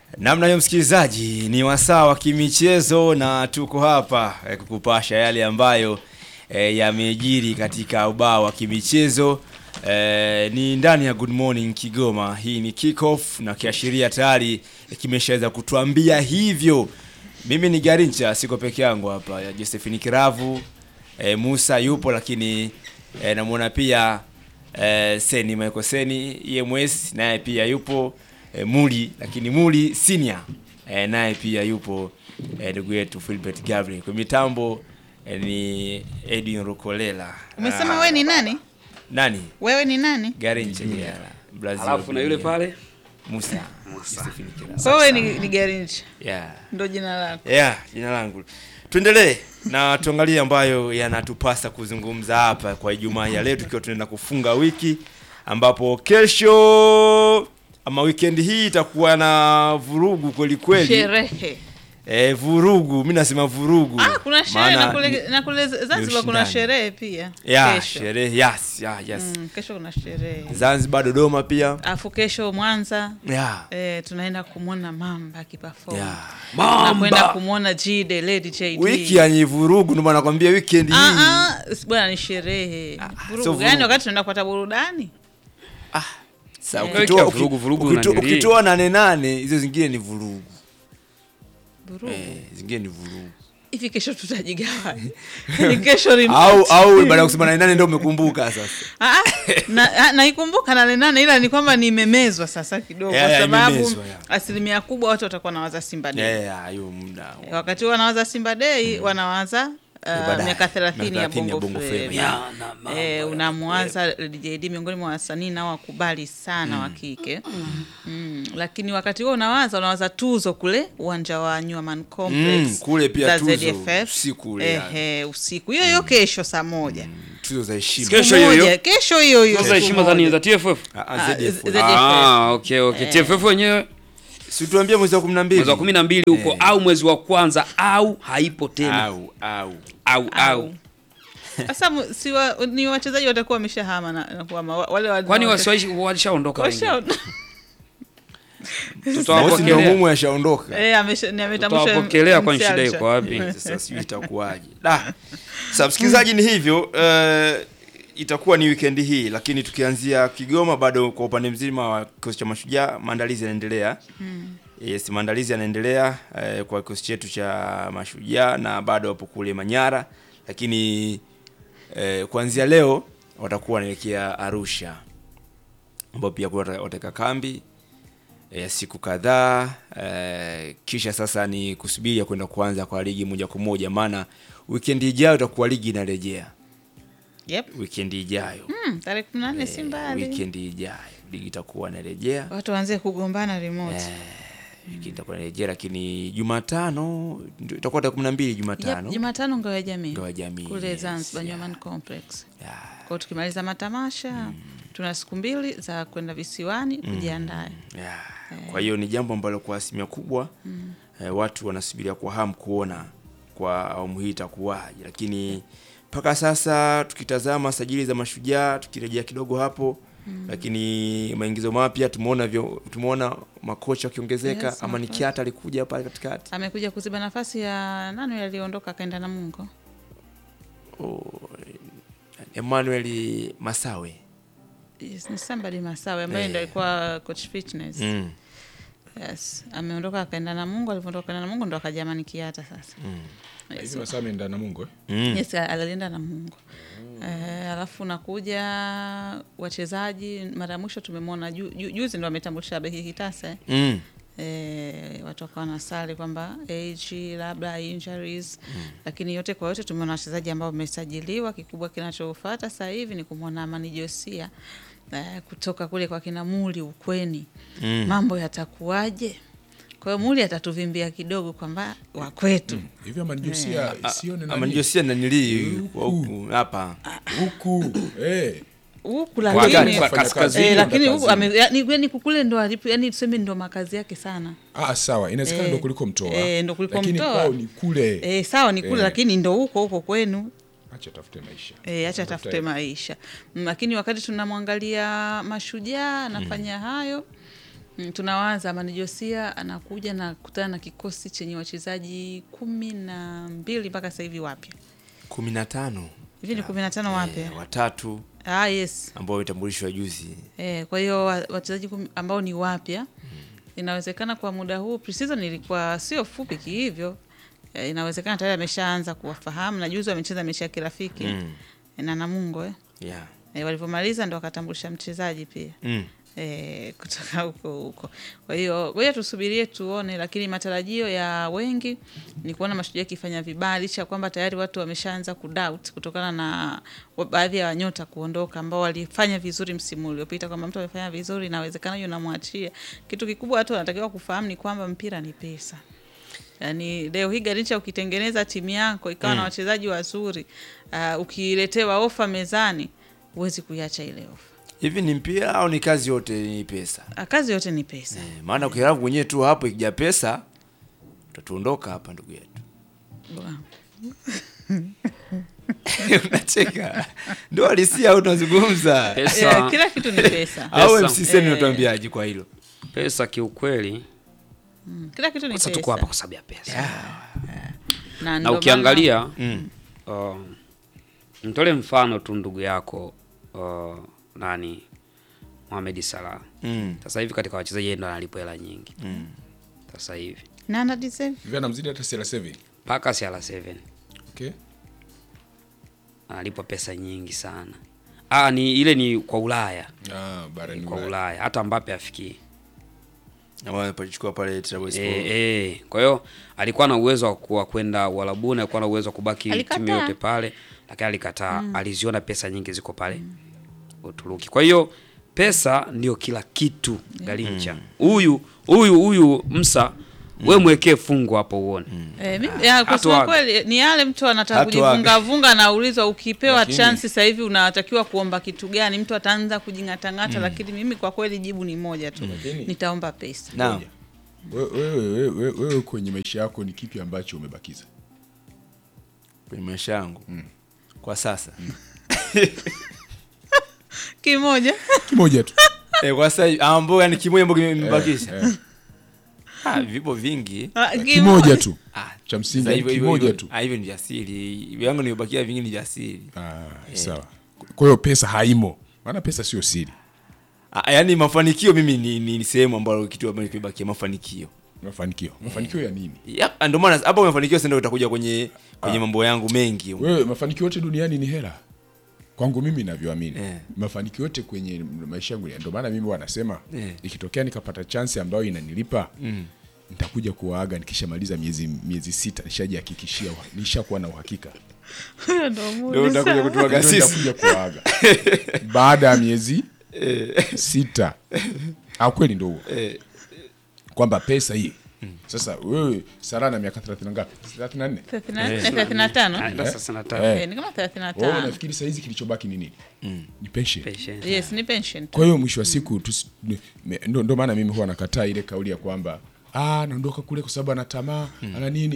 Namna hiyo msikilizaji, ni wasaa wa kimichezo na tuko hapa eh, kukupasha yale ambayo eh, yamejiri katika ubao wa kimichezo eh, ni ndani ya Good Morning Kigoma. Hii ni kick off na kiashiria tayari eh, kimeshaweza kutuambia hivyo. Mimi ni Garincha, siko peke yangu hapa, ya Josephine Kiravu eh, Musa yupo, lakini eh, namuona pia eh, Seni Michael Seni EMS naye pia yupo eh, Muli lakini Muli senior eh, naye pia yupo eh, ndugu yetu Philbert Gabriel. Kwa mitambo eh, ni Edwin Rukolela. Umesema Ah, wewe ni nani? nani? Wewe ni nani? Garincha yeah. Brazil. Alafu na yule pale Musa. Josephine Kiravu. So wewe ni, ni Garincha. Yeah. Ndo jina lako. Yeah, jina langu. Tuendelee na tuangalie ambayo yanatupasa kuzungumza hapa kwa Ijumaa ya leo tukiwa tunaenda kufunga wiki ambapo kesho ama weekend hii itakuwa na vurugu kweli kweli. Sherehe. Eh, vurugu, mimi nasema vurugu. Ah, kuna sherehe Maana na kule, ni- na kule Zanzibar kuna ushindani. sherehe pia. ya kesho. sherehe, yes, yeah, yes. Mm, kesho kuna sherehe. Zanzibar, Dodoma pia. Alafu kesho Mwanza Yeah. eh, tunaenda kumwona Mamba akiperform. Yeah. Tunakwenda Mamba. kumwona Jide, Lady JD. Wiki yenye vurugu ndio maana nakwambia weekend hii. Ah, ah, si bwana ni sherehe. Ah, Vurugu so gani vurugu. wakati tunaenda kupata burudani? Sasa Eh. ukitoa Wiki ya vurugu, vurugu ukitoa- unanili. ukitoa nane nane hizo zingine ni vurugu. Vurugu. Eh, zingine ni vurugu. Hivi kesho tutajigawa. Ni kesho remote. au au baada ya kusema nane nane ndio umekumbuka sasa. Ah, ah, na- ah, naikumbuka nane nane ila ni kwamba nimemezwa sasa kidogo Yeah, kwa yeah, sababu imemezwa, yeah. asilimia kubwa watu watakuwa nawaza Simba Day. Yeah, hiyo muda. Wakati huo wanawaza Simba Day wanawaza uh, baadaye. miaka 30 ya Miaka 30 ya Bongo Bongo Flava. Flava. Ya, na mambo Eh, ya unamwaza Lady JD miongoni mwa wasanii nao wakubali sana wa kike mm. Lakini wakati huo unawaza unawaza tuzo kule uwanja wa Nyuaman Complex Mm, kule pia za tuzo, ZFF. usiku ule, Ehe, usiku hiyo hiyo kesho saa moja Tuzo za heshima. Kesho hiyo Moja, hiyo. kesho hiyo hiyo Sasa siku heshima za nini moja. za TFF? Ah, Ah, ah, ZDF. Z- Ah, okay okay. TFF wenyewe Si tuambie mwezi wa 12. mwezi wa 12 huko au mwezi wa kwanza au haipo tena Au au. au au. Au. Sasa mu- si wa, ni wachezaji watakuwa wameshahama na, na kuhama wa- wale wa- Kwani wa- wasiwaishi walishaondoka wengi. washa- Mosi ndio Tutawapokelea. mumu yashaondoka. Eh, amesha- ni ametambushwa Tutawapokelea kwani shida msialcha. iko wapi? Sasa sijui itakuwaje. Da. Sasa msikilizaji ni hivyo eh, itakuwa ni weekend hii lakini tukianzia Kigoma bado kwa upande mzima wa kikosi cha mashujaa maandalizi yanaendelea. Yes, maandalizi yanaendelea eh, kwa kikosi chetu cha mashujaa na bado wapo kule Manyara lakini eh, kuanzia leo watakuwa wanaelekea Arusha ambao pia kule wata- wataweka kambi ya siku kadhaa eh, kisha sasa ni kusubiria kwenda kuanza kwa ligi moja kwa moja, maana wikendi ijayo itakuwa ligi inarejea. Yep. Wikendi ijayo Hmm, tarehe kumi na nne si mbali. wikendi ijayo ligi itakuwa inarejea, Watu waanze kugombana remote. wikendi itakuwa inarejea, lakini Jumatano ndio itakuwa tarehe kumi na mbili Yep, Jumatano Jumatano ngao ya jamii Ngao ya jamii, kule yes, Zanzibar yeah. Nyuman Complex. Ya, Kwa hiyo tukimaliza matamasha tuna siku mbili za kwenda visiwani kujiandaa. ya. Kwa hiyo ni jambo ambalo kwa asilimia kubwa eh, watu wanasubiria kwa hamu kuona kwa awamu hii itakuwaje, lakini mpaka sasa tukitazama sajili za mashujaa tukirejea kidogo hapo lakini maingizo mapya tumeona vyo, tumeona makocha wakiongezeka Yes, ama ni makocha. Kiata alikuja pale katikati Amekuja kuziba nafasi ya nani yule aliondoka akaenda na Mungo. oh, Emmanuel Masawe Yes, ni somebody Masawe ambaye Eh. ndio alikuwa coach fitness. mm. Yes, ameondoka akaenda na Mungu, alivyoondoka akaenda na Mungu ndo akaja Amani Kiata sasa. Yes, hivi masaa ameenda na Mungu eh? Mm. yes alienda na Mungu. Eh, alafu nakuja wachezaji, mara ya mwisho tumemwona ju, ju, juzi ndo ametambulisha Behi Kitase eh. Mm. Eh, watu wakawa na sali kwamba age labda injuries lakini yote kwa yote tumeona wachezaji ambao wamesajiliwa. Kikubwa kinachofuata sasa hivi ni kumwona Amani Josia eh, kutoka kule kwa kina Muli ukweni Mm. mambo yatakuwaje? Kwa hiyo Muli atatuvimbia kidogo kwamba wakwetu hivi amanjosia sione nani? Amanjosia nanilii kwa huku hapa huku eh. huku Kwa- lakini kwa kaskazini eh, lakini ndo huku kazini. ame- yani yani kukule ndo alipo yani tuseme ndo makazi yake sana. Ah, sawa inawezekana Eh, ndo kuliko mtoa eh, ndo kuliko lakini mtoa. kwao ni kule Eh, sawa ni kule Eh. lakini ndo huko huko kwenu acha tafute maisha E, acha tafute maisha Mm, lakini wakati tunamwangalia mashujaa anafanya hayo Mm, tunawaza Amani Josia anakuja na kutana na kikosi chenye wachezaji kumi na mbili mpaka sasa hivi wapya kumi na tano hivi ni kumi na tano wapya eh, watatu ah, yes ambao wametambulishwa juzi Eh, kwa hiyo wa- wachezaji kumi ambao ni wapya inawezekana kwa muda huu preseason ilikuwa sio fupi kihivyo. Eh, inawezekana tayari ameshaanza kuwafahamu na juzi wamecheza mechi ya kirafiki Mm. na Namungo eh. yeah. Eh, walivyomaliza ndo akatambulisha mchezaji pia mm. eh, kutoka huko huko. Kwa hiyo ngoja tusubirie tuone, lakini matarajio ya wengi ni kuona Mashujaa ikifanya vibaya, licha ya kwamba tayari watu wameshaanza kudoubt kutokana na wa- baadhi ya wanyota kuondoka ambao walifanya vizuri msimu uliopita, kwamba mtu amefanya vizuri, inawezekana hiyo namwachia. Kitu kikubwa watu wanatakiwa kufahamu ni kwamba mpira ni pesa. Yaani leo hii Garrincha ukitengeneza timu yako ikawa na wachezaji wazuri, uh, ukiletewa ofa mezani, huwezi kuiacha ile ofa. hivi ni mpira au ni kazi yote ni pesa Ah, Kazi yote ni pesa. eh, maana ukiravu mwenyewe tu hapo ikija pesa utatuondoka hapa ndugu yetu Bwana. unacheka ndo halisia au tunazungumza Pesa, Eh, kila kitu ni pesa. au Pesa. msiseni Eh. unatuambiaje kwa hilo pesa kiukweli, Kila kitu ni sasa tuko pesa. hapa kwa sababu ya pesa Na, na ndo ukiangalia mm. uh, mtole mfano tu ndugu yako uh, nani Mohamed Salah Mm. sasa hivi katika wachezaji yeye ndo analipwa hela nyingi Mm. sasa hivi maana- na ana deserve. Hivi anamzidi hata CR7. mpaka CR7 Okay. analipwa pesa nyingi sana. Ah, ni ile ni kwa Ulaya, Ah, barani kwa Ulaya. Ulaya hata Mbappe afikii. ambao amepachukua pale Trabzonspor Eh, eh. Kwa hiyo alikuwa na uwezo wa ku- wa kwenda Uarabuni, alikuwa na uwezo wa kubaki Alikataa. timu yote pale, lakini alikataa. Aliziona pesa nyingi ziko pale Uturuki. Kwa hiyo pesa ndio kila kitu Garincha. Huyu huyu huyu Msa, we mwekee fungu hapo uone. Eh, mimi ya, kusema Hatuaga. kweli ni yale mtu anataka Hatuaga. kujivunga vunga anaulizwa ukipewa Lakini- chance sasa hivi unatakiwa kuomba kitu gani? Mtu ataanza kujingatangata, lakini mimi kwa kweli jibu ni moja tu. Lakini- Nitaomba pesa. naam Wewe wewe wewe wewe kwenye maisha yako ni kipi ambacho umebakiza? kwenye maisha yangu kwa sasa Kimoja. Kimoja tu. eh, kwa sasa ambao yani kimoja ambao kimebakisha Eh, ah, vipo vingi Ah, Kimoja tu. ah, Cha msingi sasa hivyo- hivyo- kimoja hivyo- tu. ah, hivyo ni jasiri vyangu nimebakia vingi ni jasiri Ah, sawa. Kwa hiyo pesa haimo. Maana pesa sio siri. ah, yani mafanikio mimi ni, ni, ni sehemu ambayo kitu ambacho kimebakia mafanikio Mafanikio. Mafanikio ya nini? Yep, ndio maana hapo mafanikio sasa ndio utakuja kwenye kwenye Ah. mambo yangu mengi Wewe mafanikio yote duniani ni hela. Kwangu mimi ninavyoamini. Eh. Mafanikio yote kwenye maisha yangu ndio maana mimi wanasema Eh. ikitokea nikapata chance ambayo inanilipa nitakuja kuwaaga nikishamaliza miezi miezi sita nishajihakikishia nishakuwa na uhakika. Ndo ndio muda utakuja sana. kutuaga Ndio sisi nitakuja kuwaaga baada ya miezi sita. Au kweli ndio huo. Eh. Kwamba pesa hii sasa wewe Sara na miaka 30 na ngapi? 34. 34, 35. Ah, ndo sasa nataka Eh. Eh, ni kama Wewe 35. unafikiri saa hizi kilichobaki ni nini? Ni pension. patient. Yes, ni pension. tu. Kwa hiyo mwisho wa siku tusi- ni- me- ndo ndo maana mimi huwa nakataa ile kauli ya kwamba ah, naondoka kule kwa sababu ana tamaa ana nini.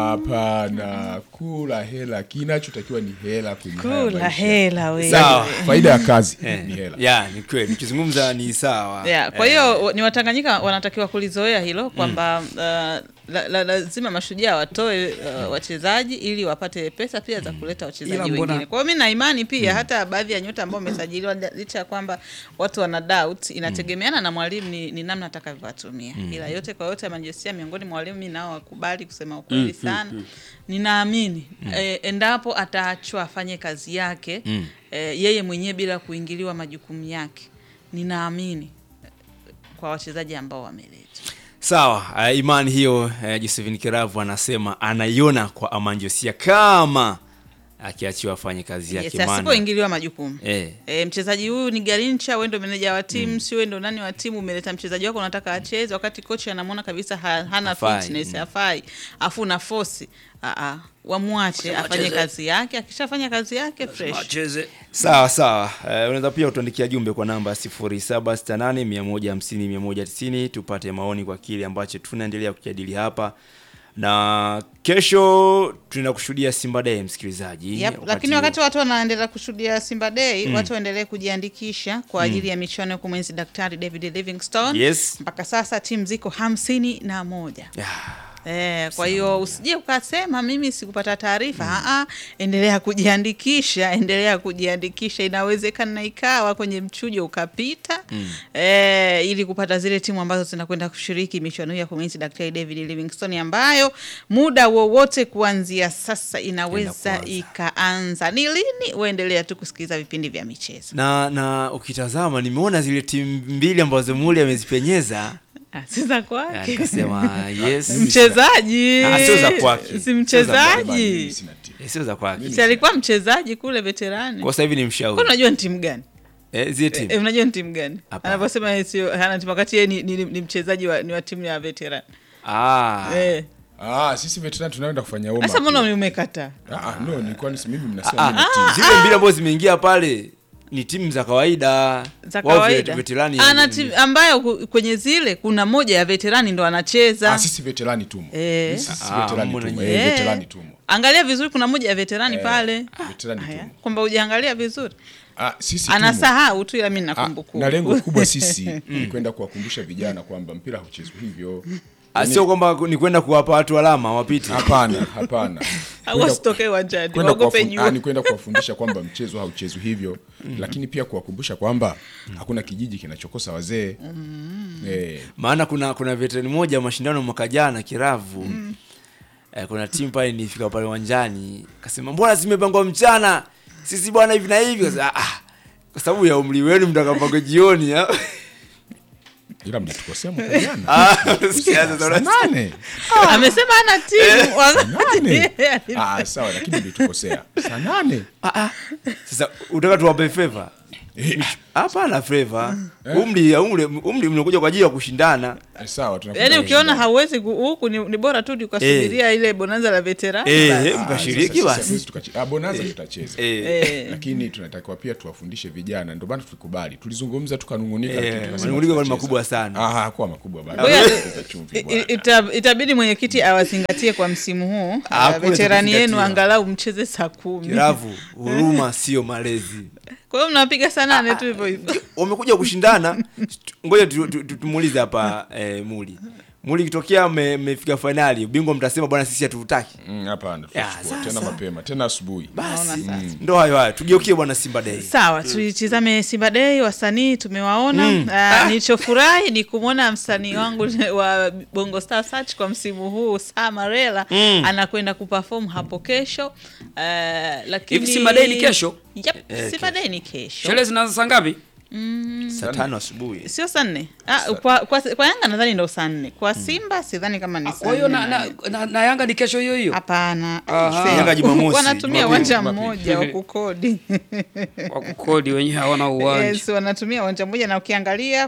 Hapana, kula hela, kinachotakiwa ni hela kwenye haya Kula maisha. hela wewe. Sawa. Faida ya kazi ni hela. ya ni kweli nikizungumza ni sawa Yeah, kwa hiyo ni Watanganyika wanatakiwa kulizoea hilo kwamba uh, la, la, lazima mashujaa watoe uh, wachezaji ili wapate pesa pia za kuleta wachezaji Ila mbona- wengine. Kwa hiyo mi na imani pia hata baadhi ya nyota ambao wamesajiliwa licha ya kwamba watu wana doubt, inategemeana na mwalimu ni, ni namna atakavyowatumia. Ila yote kwa yote, Manjesia miongoni mwa walimu mi nao wakubali kusema ukweli sana. Ninaamini eh, endapo ataachwa afanye kazi yake eh, yeye mwenyewe bila kuingiliwa majukumu yake, ninaamini eh, kwa wachezaji ambao wameletwa. sawa uh, imani hiyo uh, Josephine Kiravu anasema anaiona kwa Amanjosia kama akiachiwa afanye kazi yake Yes, maana asipoingiliwa majukumu eh, E, mchezaji huyu ni Garincha, wewe ndo meneja wa timu, si wewe ndo nani wa timu, umeleta mchezaji wako unataka acheze, wakati kocha anamwona kabisa ha, hana Hafai, fitness, mm. hafai, afu una force a a wamwache afanye kazi yake, akishafanya kazi yake fresh. Wacheze. sawa sawa uh, unaweza pia utuandikia jumbe kwa namba 0768 150 190 tupate maoni kwa kile ambacho tunaendelea kujadili hapa na kesho tunaenda kushuhudia Simba Day msikilizaji. Yep, lakini wakati watu wanaendelea kushuhudia Simba Day watu waendelee kujiandikisha kwa ajili ya michuano ya kumwenzi Daktari David Livingstone. Yes. Mpaka sasa timu ziko hamsini na moja. Yeah. Eh, kwa hiyo usije ukasema mimi sikupata taarifa. Mm. endelea kujiandikisha, endelea kujiandikisha. Inawezekana ikawa kwenye mchujo ukapita eh, ili kupata zile timu ambazo zinakwenda kushiriki michuano hii ya kumwenzi Daktari David Livingstone ambayo muda wowote kuanzia sasa inaweza kuanza. ikaanza. Ni lini? Uendelea tu kusikiliza vipindi vya michezo. Na na ukitazama nimeona zile timu mbili ambazo Muli amezipenyeza Ah, si za Ah, kwake. nikasema yes. Mchezaji. Ah, sio za kwake. Si Sio za mchezaji. Sina timu. Eh, Sio za kwake. Si alikuwa mchezaji kule veterani. Kwa sasa hivi ni Kwa mshauri. unajua ni timu gani? Eh, zile timu. E, unajua ni timu gani? Hapana. Anavyosema yeye sio hana timu wakati yeye ni, ni, ni mchezaji wa, ni wa timu ya veteran. Ah. Eh. Ah, sisi veterani tunaenda kufanya Sasa warm mbona up. umekataa? Ah, ah, no, nilikuwa nisi mimi mnasema Ah, mimi timu. Zile mbili ambazo zimeingia pale ni timu za kawaida. Za Wao kawaida. veterani Ana timu ambayo ku- kwenye zile kuna moja ya veterani ndo anacheza. Ah, sisi veterani tumo. Eh. Sisi Ah, veterani mbona tumo. nyinyi? Eh, Eh. veterani tumo. Angalia vizuri kuna moja ya veterani pale. Veterani Haya, tumo. kwamba hujaangalia vizuri. Ah, sisi tumo. Anasahau tu ila mimi Ah, nakumbuka. na lengo kubwa sisi ni kwenda kuwakumbusha vijana kwamba mpira hauchezwi hivyo. Ah, sio kwamba ni kwenda kuwapa watu alama wapite. Hapana, hapana. Au Kwenda- wasitokee uwanjani. kwenda Waogope kuwafun- jua. ah, ni kwenda kuwafundisha kwamba mchezo hauchezwi hivyo lakini pia kuwakumbusha kwamba hakuna kijiji kinachokosa wazee eh, Maana kuna kuna veterani moja mashindano mwaka jana Kiravu. Eh, kuna timu pale nilifika pale uwanjani akasema mbona zimepangwa mchana? Sisi bwana hivi na hivi. Kasema, ah, kwa sababu ya umri wenu mtakapanga jioni. ah." ila mnatukosea mwaka jana Ah, sikia sasa Saa unasikia. nane Amesema ana timu. Wakati- nane ah, sawa lakini mlitukosea saa nane Sasa utaka tuwape favor? Eh, Hapana favor. Umri umri umri mnakuja kwa ajili ya kushindana. ah, sawa tunakwenda Yaani ukiona kushindana. hauwezi ku- huku ni, ni bora tu ukasubiria ile bonanza la veterani. Eh, basi. eh, Ah, mkashiriki sasa sisi basi. hatuwezi tukache- ah, bonanza tutacheza Eh. Eh. lakini tunatakiwa pia tuwafundishe vijana ndio maana tulikubali tulizungumza tukanungunika lakini Eh, tukasema manunguniko ni tutacheza. makubwa sana. ah hakuwa makubwa bado Ngoja- Tuwekeza chumvi I- bwana. ita- itabidi mwenyekiti awazingatie kwa msimu huu Ah, uh, kule veterani yenu tutazingatia. angalau mcheze saa kumi Kiravu, huruma sio malezi. kwa hiyo mnapiga saa nane tu hivyo hivyo wamekuja kushindana. Ngoja tu- tu- tu- tumuulize hapa eh, Muli. Muli, ikitokea mme- mmefika fainali, ubingwa mtasema bwana, sisi hatutaki. Mm, hapana Ya, tutachukua sasa. tena mapema tena asubuhi Naona Basi sasa. ndo hayo hayo, tugeukie bwana Simba Day. sawa tuitizame simba dei wasanii tumewaona Mm. Ah, nilichofurahi ni kumwona msanii wangu wa bongo star search kwa msimu huu samarela Mm. anakwenda kuperform hapo kesho Ah, lakini Hivi Simba Day ni kesho? yep, Eh, simba dei ni kesho Sherehe zinaanza saa ngapi? Saa tano asubuhi. sio saa nne ah, kwa, kwa, kwa yanga nadhani ndo saa nne kwa simba sidhani kama ni saa Kwa hiyo nne na, na, na, na Yanga ni kesho hiyo hiyo hapana Aha. Sema. Yanga Jumamosi, wanatumia Jumapili, uwanja Jumapili. mmoja wa kukodi kwa kukodi wenyewe hawana uwanja. yes, wanatumia uwanja mmoja na ukiangalia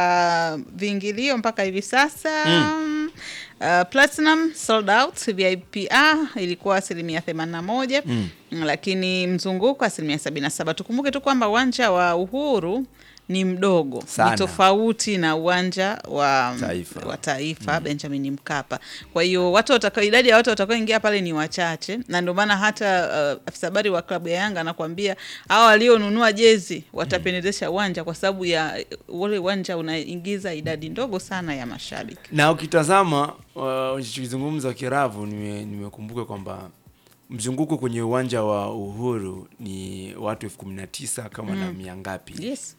kwa viingilio mpaka hivi sasa mm. Uh, platinum sold out vip A ilikuwa asilimia themanini na moja mm. lakini mzunguko asilimia sabini na saba tukumbuke tu kwamba uwanja wa uhuru ni mdogo Sana. ni tofauti na uwanja wa Taifa. wa taifa Benjamin Mkapa. Kwa hiyo watu watakao, idadi ya watu watakaoingia pale ni wachache, na ndio maana hata uh, afisa habari wa klabu ya Yanga anakuambia hao walionunua jezi watapendezesha uwanja kwa sababu ya uh, ule uwanja unaingiza idadi ndogo sana ya mashabiki. Na ukitazama uh, ulichokizungumza Kiravu, nime- nimekumbuka kwamba mzunguko kwenye uwanja wa Uhuru ni watu elfu kumi na tisa kama na mia ngapi Yes,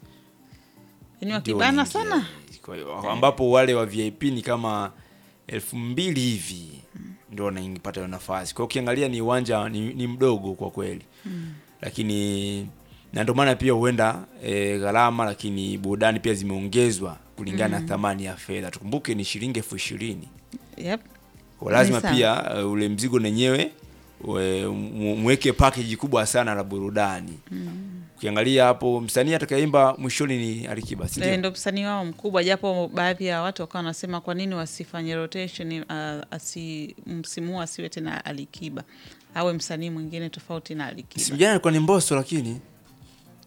ni ndio wakibana wanaingia. sana. Kwa hiyo, ambapo wale wa VIP ni kama elfu mbili hivi ndio wanaipata hiyo nafasi. Kwa hiyo ukiangalia ni uwanja ni, ni mdogo kwa kweli lakini na ndio maana pia huenda e, gharama lakini burudani pia zimeongezwa kulingana na thamani ya fedha. Tukumbuke ni shilingi elfu ishirini Yep. kwa lazima Ni sawa. pia uh, ule mzigo nenyewe we- mu- mweke package kubwa sana la burudani. Ukiangalia hapo msanii atakayeimba mwishoni ni Alikiba, si Eh, ndio? ndo msanii wao mkubwa, japo baadhi ya watu wakawa wanasema kwa nini wasifanye rotation, uh, asi msimu huu asiwe tena Alikiba, awe msanii mwingine tofauti na Alikiba. Si vijana alikuwa ni Mbosso lakini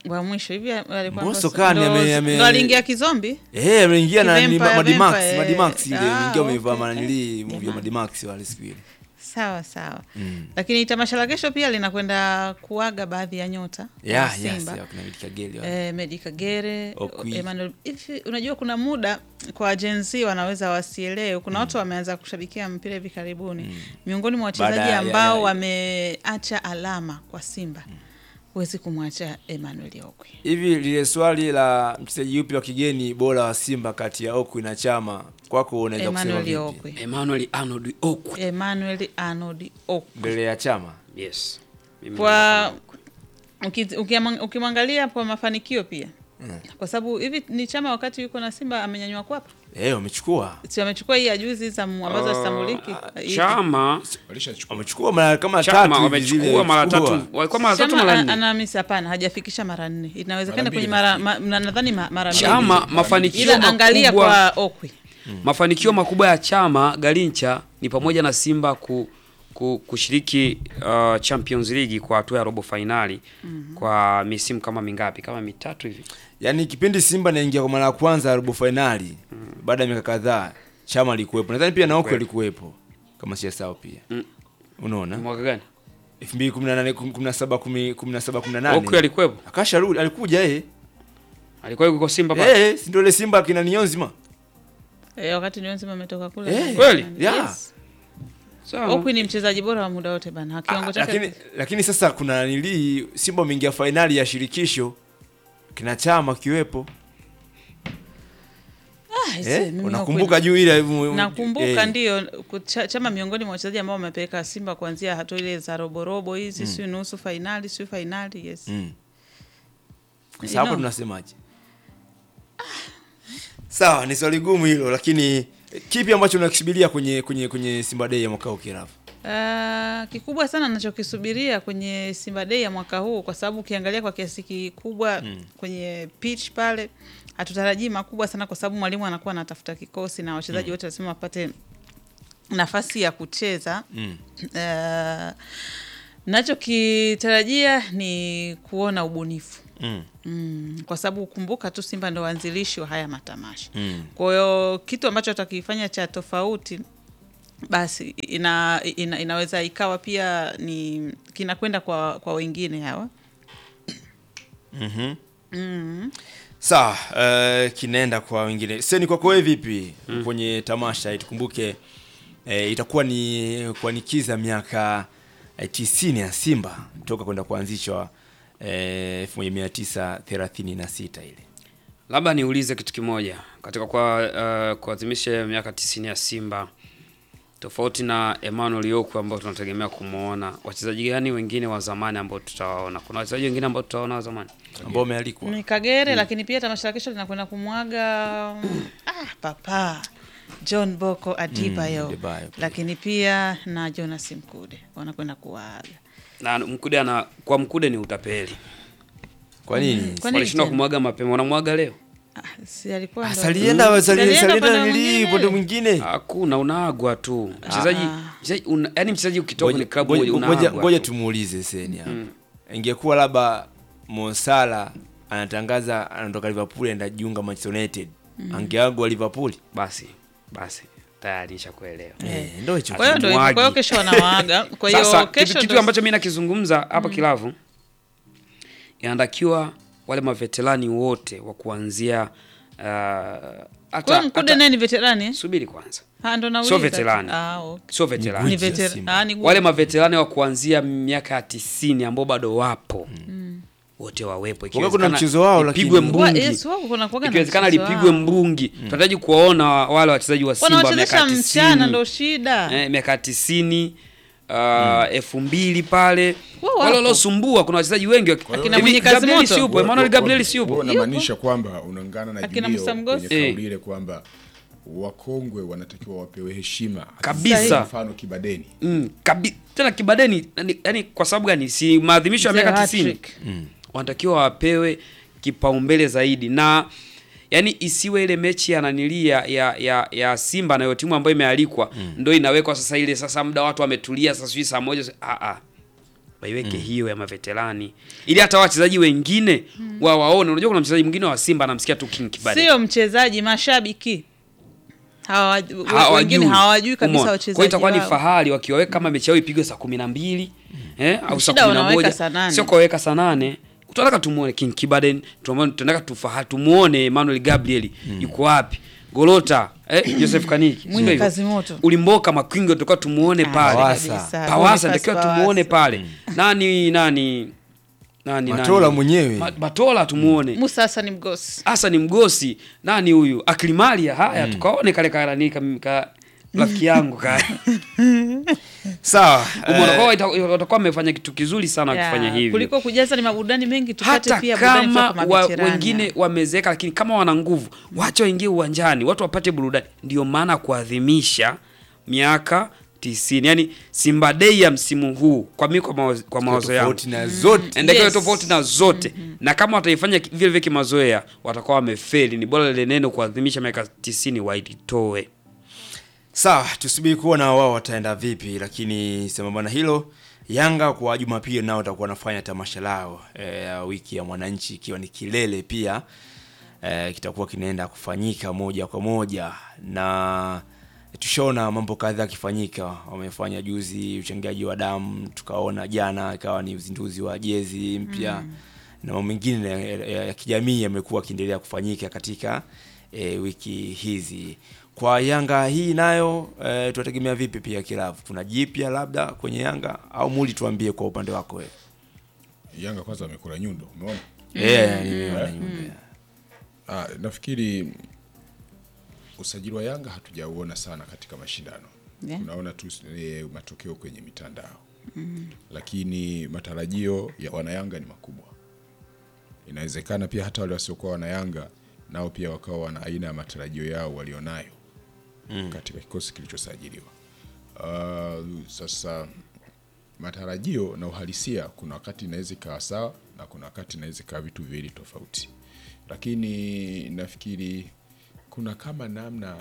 wa mwisho hivi alikuwa Mbosso Mbosso- Khan ndo- ame- ame- ndo aliingia kizombi Eh, ameingia na ni Vampire, Madimax, Vampire, Madimax ile eh. Ah, ingia amevaa okay, manili okay. movie ya Madimax wale siku ile. sawa sawa lakini tamasha la kesho pia linakwenda kuaga baadhi ya nyota wa Yeah, yes, Simba yeah, kuna Medik Kagere wale. Eh, Medi Kagere, Okwi. Emmanuel. Hivi unajua kuna muda kwa Gen Z wanaweza wasielewe. Kuna watu wameanza kushabikia mpira hivi karibuni. Miongoni mwa Baada wachezaji ya- ambao ya- wameacha alama kwa Simba. Huwezi kumwacha Emmanuel Okwi. Hivi lile swali la mchezaji yupi wa kigeni bora wa Simba kati ya Okwi na Chama kwako unaweza kusema Emmanuel vipi? Okwi. Emmanuel Arnold Okwi. Emmanuel Arnold Okwi. Mbele ya Chama. Yes. Mimi Kwa uki- ukiamwa- ukimwangalia kwa mafanikio pia. Kwa sababu hivi ni Chama wakati yuko na Simba amenyanyua kwapa. Eh, wamechukua. Si amechukua hii ya juzi za mu- ambazo hazitambuliki. Hii- Chama walishachukua Wamechukua mara kama Chama tatu hivi zile wamechukua mara chukua. tatu, walikuwa mara tatu Chama mara a- nne. ana misi hapana, hajafikisha mara nne. Inawezekana Mara kwenye mbili mara ma, na- nadhani ma- mara mbili. Chama mafanikio Ila angalia makubwa kwa Okwi. mafanikio makubwa ya Chama Garincha ni pamoja na Simba ku, ku, kushiriki uh, Champions League kwa hatua ya robo fainali kwa misimu kama mingapi? Kama mitatu hivi. Yaani kipindi Simba naingia kwa mara ya kwanza robo finali baada ya miaka kadhaa Chama alikuwepo. Nadhani pia na Okwi alikuwepo kama siyasahau pia. Mm. Unaona? Mwaka gani? 2018 17 10 17 18. Okwi alikuwepo? Akasha rudi alikuja eh. Alikuwa yuko Simba pale? Eh, si ndio ile Simba kina Niyonzima? Eh, wakati Niyonzima ametoka kule. Eh, kweli? Yeah. Yes. Sawa. Okwi ni mchezaji bora wa muda wote bana. Kiwango Ah, chake. lakini lakini sasa kuna nili Simba ameingia fainali ya shirikisho kina Chama kiwepo. Ah, ise, Eh, mimi unakumbuka Okwi- juu ile mu- Nakumbuka eh, ndio kucha- Chama miongoni mwa wachezaji ambao wamepeleka Simba kuanzia hatua ile za roborobo hizi, sio nusu fainali, sio fainali, yes. Mm. You Sasa hapo know. tunasemaje? Sawa, ni swali gumu hilo lakini kipi ambacho unakisubiria kwenye kwenye kwenye Simba Day ya mwaka huu Kirafu? Uh, kikubwa sana nachokisubiria kwenye Simba Day ya mwaka huu, kwa sababu ukiangalia kwa kiasi kikubwa kwenye pitch pale hatutarajii makubwa sana, kwa sababu mwalimu anakuwa anatafuta kikosi na wachezaji wote lazima wapate nafasi ya kucheza Mm. uh, nachokitarajia ni kuona ubunifu Mm. Mm, kwa sababu kumbuka tu Simba ndo waanzilishi wa haya matamasha. Mm. Kwa hiyo kitu ambacho atakifanya cha tofauti basi ina, ina, inaweza ikawa pia ni kinakwenda kwa, kwa wengine hawa Mhm. mm. Sawa, uh, kinaenda kwa wengine. Seni kwako wewe vipi kwenye tamasha hii? Tukumbuke eh, itakuwa ni kuanikiza miaka eh, tisini ya Simba toka kwenda kuanzishwa eh, 1936 ile. Labda niulize kitu kimoja katika kwa uh, kuadhimisha miaka tisini ya Simba, tofauti na Emmanuel Okwi ambao tunategemea kumwona, wachezaji gani wengine wa zamani ambao tutawaona? Kuna wachezaji wengine ambao tutawaona wa zamani? ambao umealikwa. ni Kagere lakini pia tamasha la kesho linakwenda kumwaga mm, ah, papa John Boko Adibayo Mm, Adebayo pia. lakini pia na Jonas Mkude wanakwenda kuwaaga. Na Mkude ana kwa Mkude ni utapeli, Kwa nini? Kwani walishindwa tena? kumwaga mapema, wanamwaga leo. Ah, si alikuwa ndo- Salienda Si alienda salienda upande nili mwingine? upande mwingine. Hakuna, unaagwa tu mchezaji. Ah. mchezaji una- Yaani mchezaji ukitoka kwenye Ngoja- klabu moja ngoja- Ngoja unaagwa ngoja tu. tumuulize Seni hapa. Ingekuwa labda Mosala anatangaza anatoka Liverpool anaenda jiunga Manchester United. Angeagwa Liverpool. Basi basi, tayari nishakuelewa. Eh, ndio hicho. Kwa hiyo ndo hivyo. Kwa hiyo Hatumwagi. kesho wanawaaga. Kwa hiyo Sasa kesho kitu, kitu ndo- ambacho mimi nakizungumza hapa Kilavu, inatakiwa wale maveterani wote wa kuanzia uh, Kwa hata hiyo Mkude hata- naye ni veterani? subiri kwanza, Ah, ndo nauliza. Sio veterani. Ah, okay. sio Ni veterani, Guji ya veterani. Simba. Ah, ni guji. wale maveterani wa kuanzia miaka ya tisini ambao bado wapo wote wawepo, kuna mchezo wao, lakini- ipigwe Wa- mbungi yes, wako kuna kuwaga na ikiwezekana mchezo lipigwe wao. mbungi. Tunahitaji kuwaona wale wachezaji wa Simba miaka Wanawachezesha mchana tisini ndo shida. eh, miaka tisini uh, elfu mbili pale Wao wapo. wale waliosumbua. Kuna wachezaji wengi wa- Akina hivi Mwenyekazi Gabriel Moto. si yupo, Emmanuel Gabriel si yupo. Wewe unamaanisha kwamba unaungana na Akina Julio Musa Mgosi? kwenye Eh. kauli ile kwamba wakongwe wanatakiwa wapewe heshima Kabisa. mfano Kibadeni Mm, kabi, tena Kibadeni yani, yani kwa sababu gani? Si maadhimisho ya Mzee miaka wa 90 hat-trick. wanatakiwa wapewe kipaumbele zaidi, na yani isiwe ile mechi ya nanilia ya, ya, ya Simba nayo timu ambayo imealikwa ndo inawekwa sasa, ile sasa muda watu wametulia sasa, sijui saa moja ah, ah. waiweke hiyo ya maveterani ili hata wachezaji wengine wa waone. Unajua kuna mchezaji mwingine wa Simba anamsikia tu King Kibade sio mchezaji, mashabiki hawa wengine hawajui hawajui kabisa Umeona? wachezaji Kwa hiyo itakuwa ni wao. fahari wakiwaweka kama mechi yao ipigwe saa kumi na mbili eh, au saa Shida kumi na unaweka moja saa nane. sio kaweka saa nane tunataka tumuone King Kibaden, tunaona- tunataka tufaha tumuone Emmanuel Gabriel yuko wapi, Golota eh, Joseph Kaniki sio Mwinyi hivyo? Kazimoto. Ulimboka Makwingo tulikuwa tumuone Ah, pale Pawasa. kabisa. Pawasa Boniface natakiwa tumuone Pawasa. pale nani nani nani Matola nani? mwenyewe. Ma- Matola tumuone Musa Hassan Mgosi hasa ni mgosi nani huyu aklimalia haya tukaone kale karani ka, ka rafiki yangu ka Sawa. Umeona, eh, kwa hiyo ita- watakuwa wamefanya kitu kizuri sana Ya, wakifanya hivyo kuliko kujaza ni maburudani mengi tupate hata pia burudani kama kutoka kwa wa, maveterani. wengine wamezeeka lakini kama wana nguvu wacha waingie uwanjani watu wapate burudani ndio maana kuadhimisha miaka tisini yani Simba Day ya msimu huu kwa mimi kwa mawazo, kwa mawazo yangu tofauti na zote endakiwa Yes. tofauti na zote na kama wataifanya ki- vile vile kimazoea watakuwa wamefeli ni bora lile neno kuadhimisha miaka tisini wailitoe Sawa, tusubiri kuona wao wataenda vipi, lakini sambamba na hilo, Yanga kwa Jumapili nao watakuwa wanafanya tamasha lao eh, ya wiki ya mwananchi, ikiwa ni kilele pia eh, kitakuwa kinaenda kufanyika moja kwa moja, na tushaona mambo kadhaa yakifanyika. Wamefanya juzi uchangiaji wa damu, tukaona jana ikawa ni uzinduzi wa jezi mpya na mambo mengine ya, ya, ya kijamii yamekuwa yakiendelea kufanyika katika e, wiki hizi. Kwa Yanga hii nayo e, tunategemea vipi pia kilavu? Kuna jipya labda kwenye Yanga au Muli, tuambie kwa upande wako wewe. Yanga kwanza wamekula nyundo, umeona? Eh, nimeona nyumba. Ah, nafikiri usajili wa Yanga hatujauona sana katika mashindano Yeah. tunaona tu e, matokeo kwenye mitandao lakini matarajio ya wanayanga ni makubwa. Inawezekana pia hata wale wasiokuwa wanayanga nao pia wakawa wana aina ya matarajio yao walionayo katika kikosi kilichosajiliwa. Uh, sasa matarajio na uhalisia, kuna wakati inaweza ikawa sawa na kuna wakati inaweza ikawa vitu viwili tofauti, lakini nafikiri kuna kama namna